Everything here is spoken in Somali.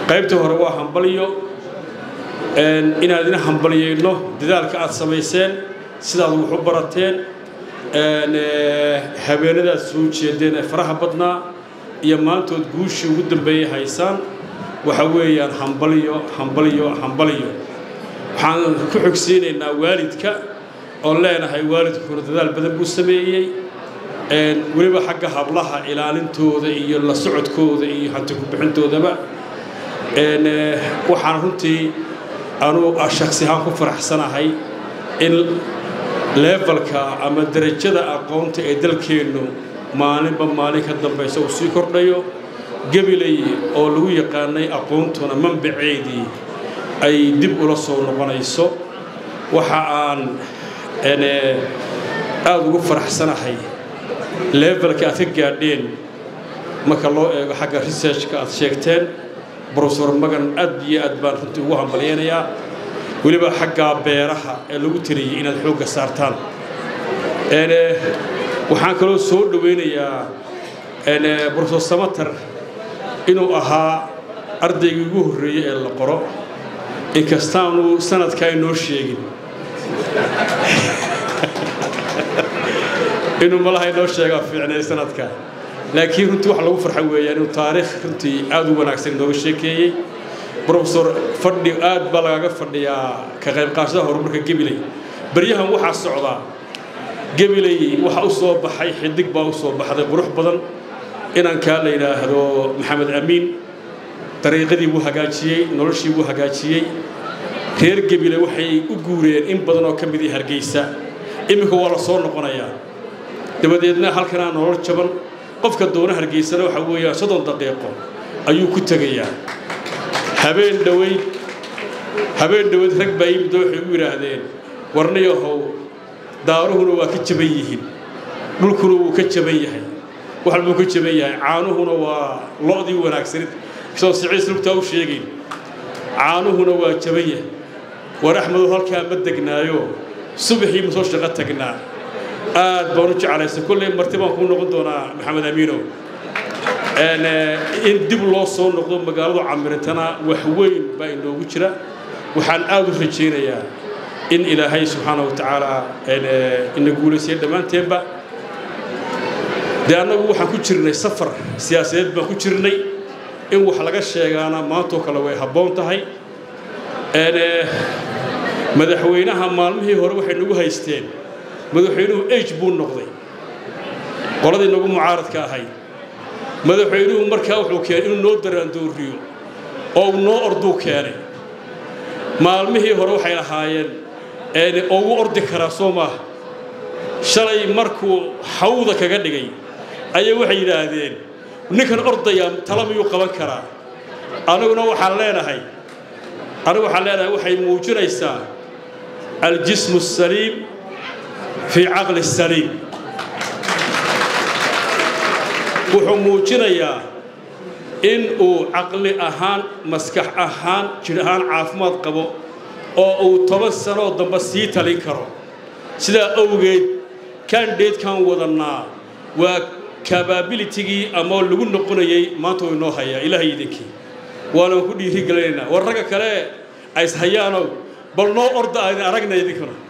qaybta hore waa hambalyo inaan idin hambalyayno dadaalka aad samayseen sidaad wax u barateen habeenadaad soo jeedeen ee faraha badnaa iyo maantood guushii ugu dambeeyay haysaan waxa weeyaan hambalyo hambalyo hambalyo waxaan ku xogsiinaynaa waalidka oon leenahay waalidkuna dadaal badan buu sameeyey weliba xagga hablaha ilaalintooda iyo la socodkooda iyo hanti ku-bixintoodaba waxaan runtii anuu shaksi ahaan ku faraxsanahay in leefalka ama derajada aqoonta ee dalkeennu maalinba maalin ka dambaysa uu sii kordhayo gabilay oo lagu yaqaanay aqoontuna manbaceedii ay dib ula soo noqonayso waxa aan aada ugu faraxsanahay leefalka aad ka gaadheen marka loo eego xagga researchka aad sheegteen brofesor magan aad iyo aad baan runtii ugu hambalyaynayaa weliba xaggaa beeraha ee lagu tiriyey inaad xoogga saartaan waxaan kaloo soo dhowaynayaa brofesor samater inuu ahaa ardaygii ugu horreeyey ee la qoro inkastaanu sanadkaa inoo sheegin inuu malaha inoo sheegaa fiicnay sanadka laakiin runtii wax lagu farxa weeyaan inuu taariikh runtii aad u wanaagsan inooga sheekeeyey brofesor fadhi aad baa lagaga fadhiyaa ka qayb qaashada horumarka gabiley baryahan waxaa socdaa gabiley waxa u soo baxay xidig baa u soo baxday qurux badan inankaa la yidhaahdo maxamed amiin dariiqadii wuu hagaajiyey noloshii wuu hagaajiyey reer gebile waxay u guureen in badan oo ka midii hargeysa iminka waa la soo noqonayaa dabadeedna halkanaa nolol jaban qofka doona hargeysana waxa weeyaan soddon daqiiqo ayuu ku tegayaa habeen dhoweyd habeen dhoweyd rag baa yimid oo waxay u yidhaahdeen warnayahow daaruhuna waa ka jaban yihiin dhulkuna wuu ka jaban yahay wax walbuu ka jaban yahay caanuhuna waa lo'dii wanaagsanid soo siciis lugtaa u sheegayn caanuhuna waa jaban yahay war axmedow halkaa ma degnaayo subaxii ma soo shaqo tagnaa aad baan u jeclaysa kolley marti baan kuu noqon doonaa maxamed amiinow in dib loo soo noqdo magaaladu camiritana wax weyn baa inoogu jira waxaan aad u rajaynayaa in ilaahay subxaana wa tacaala ina guulaysiya dhammaanteenba dee annagu waxaan ku jirnay safar siyaasadeed baan ku jirnay in wax laga sheegaana maantoo kale way habboon tahay madaxweynaha maalmihii hore waxay nagu haysteen madaxweynuhu age buu noqday qoladii nagu mucaaradka ahayd madaxweynuhu markaa wuxuu keenay inuu noo daraandooriyo oo uu noo orduu keenay maalmihii hore waxay lahaayeen oo ugu ordi karaa soo maaha shalay markuu hawda kaga dhigay ayaa waxay yidhaahdeen ninkan ordayaa tala miyuu qaban karaa aniguna waxaan leenahay anigu waxaan leenahay waxay muujinaysaa aljismu asaliim fii caqli saliim wuxuu muujinayaa in uu caqli ahaan maskax ahaan jidh ahaan caafimaad qabo oo uu toban sanoo dambe sii talin karo sidaa awgeed kandidatekan wadannaa waa kababilitigii ama lagu noqonayay maanta uu inoo hayaa ilaahay idinkii waanaan ku dhiiri gelinaynaa war ragga kale ays hayaanow bal noo orda aydin aragna idinkuna